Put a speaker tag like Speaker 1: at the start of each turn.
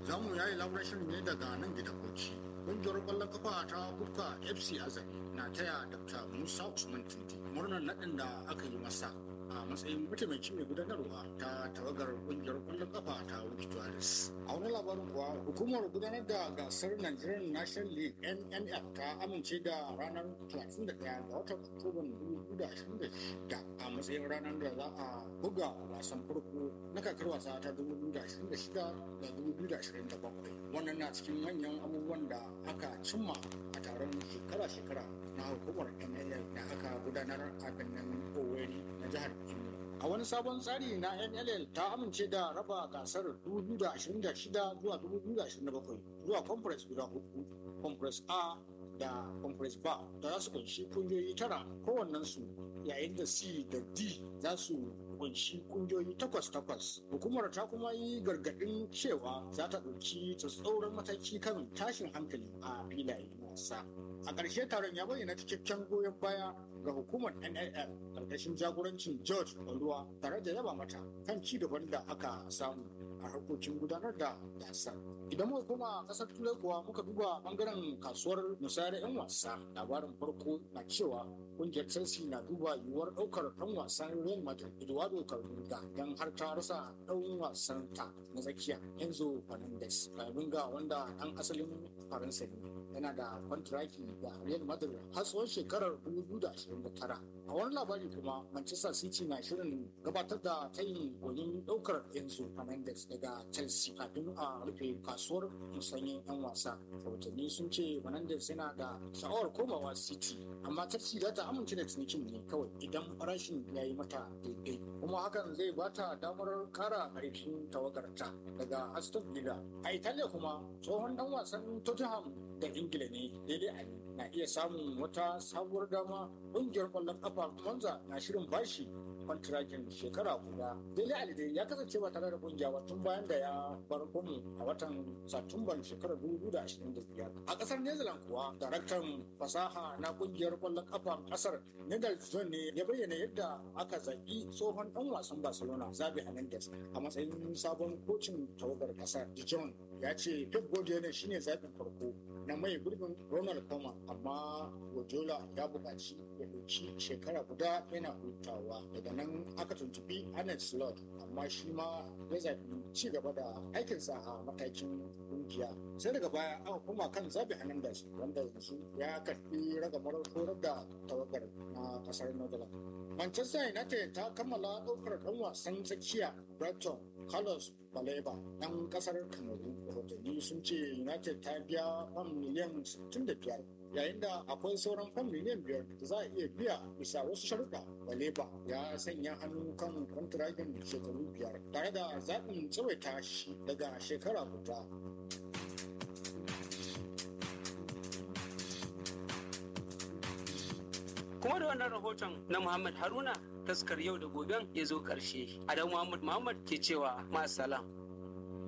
Speaker 1: za mu yayi labaran shirin ne daga nan gidan bauchi ƙungiyar ƙwallon kafa ta buka fc azami na taya dr musa usman tindi murnar naɗin da aka yi masa a matsayin mataimaki mai gudanarwa ta tawagar ƙungiyar ƙwallon kafa ta wikitoris a wani labarin kuwa hukumar gudanar da gasar nigerian national league nnf ta amince da ranar 31 ga watan oktoban 2026 a matsayin ranar da za a buga wasan farko na kakar wasa ta 2026 da 2027 wannan na cikin manyan abubuwan da aka cimma a taron shekara-shekara na hukumar nll da aka gudanar a birnin owerri na jihar imo a wani sabon tsari na nll ta amince da raba gasar 2026 zuwa 2027 zuwa conference guda hudu conference a da conference ba da za su kunshi kungiyoyi tara kowannensu yayin da c da d za su kunshi kungiyoyi takwas-takwas hukumar ta kuma yi gargadin cewa za ta ɗauki tsatsauran mataki kan tashin hankali a filayen wasa a ƙarshe taron ya bayyana cikakken goyon baya ga hukumar nlf ƙarƙashin jagorancin george oluwa tare da yaba mata kan ci gaban da aka samu a harkokin gudanar da gasar idan muka koma kasar turai kuwa muka duba bangaren kasuwar musayar 'yan wasa labarin farko na cewa kungiyar chelsea na duba yiwuwar daukar dan wasan real madrid eduardo cardinga don har ta rasa dan wasan ta na tsakiya enzo fernandez cardinga wanda dan asalin faransa ne yana da kwantiraki da real madrid har tsawon shekarar 2029 a wani labari kuma manchester city na shirin gabatar da tayin gonin daukar enzo fernandez daga chelsea kafin a rufe kasuwar musanyen 'yan wasa rahotanni sun ce fernandez yana da sha'awar komawa city amma chelsea za ta amince da cinikin ne kawai idan farashin ya yi mata daidai kuma hakan zai ba ta damar kara ƙarfin tawagarta daga aston villa a italiya kuma tsohon dan wasan tottenham da ingila ne daidai ali na iya samun wata sabuwar dama ƙungiyar ƙwallon ƙafa monza na shirin bashi kwantiragin shekara guda daidai ali dai ya kasance ba tare da kungiya ba tun bayan da ya bar gumu a watan satumban shekarar 2025 a kasar netherlands kuwa daraktan fasaha na kungiyar kwallon kafa kasar netherlands john ne ya bayyana yadda aka zaɓi tsohon dan wasan barcelona zabi hernandez a matsayin sabon kocin tawagar kasar john ya ce pep guardiola shine zaɓin farko na mai gurbin ronald koeman amma guardiola ya buƙaci ya ɗauki shekara guda yana hutawa daga nan aka tuntubi Arnold Slot amma shi ma ya zaɓi ci gaba da aikinsa a matakin kungiya sai daga baya aka koma kan zabi Hernandez wanda yanzu ya karɓi ragamar horar da tawagar na ƙasar Netherlands. Manchester United ta kammala ɗaukar ɗan wasan tsakiya Brighton Carlos Baleba ɗan ƙasar Kamaru. Rahotanni sun ce United ta biya fam miliyan 65 yayin da akwai sauran fam miliyan biyar da za a iya biya bisa wasu sharuɗa baleba ya sanya hannu kan kwantiragin shekaru biyar tare da zaɓin tsawaita shi daga shekara guda
Speaker 2: kuma da wannan rahoton na muhammad haruna taskar yau da goben ya zo ƙarshe adam muhammad muhammad ke cewa ma'asalam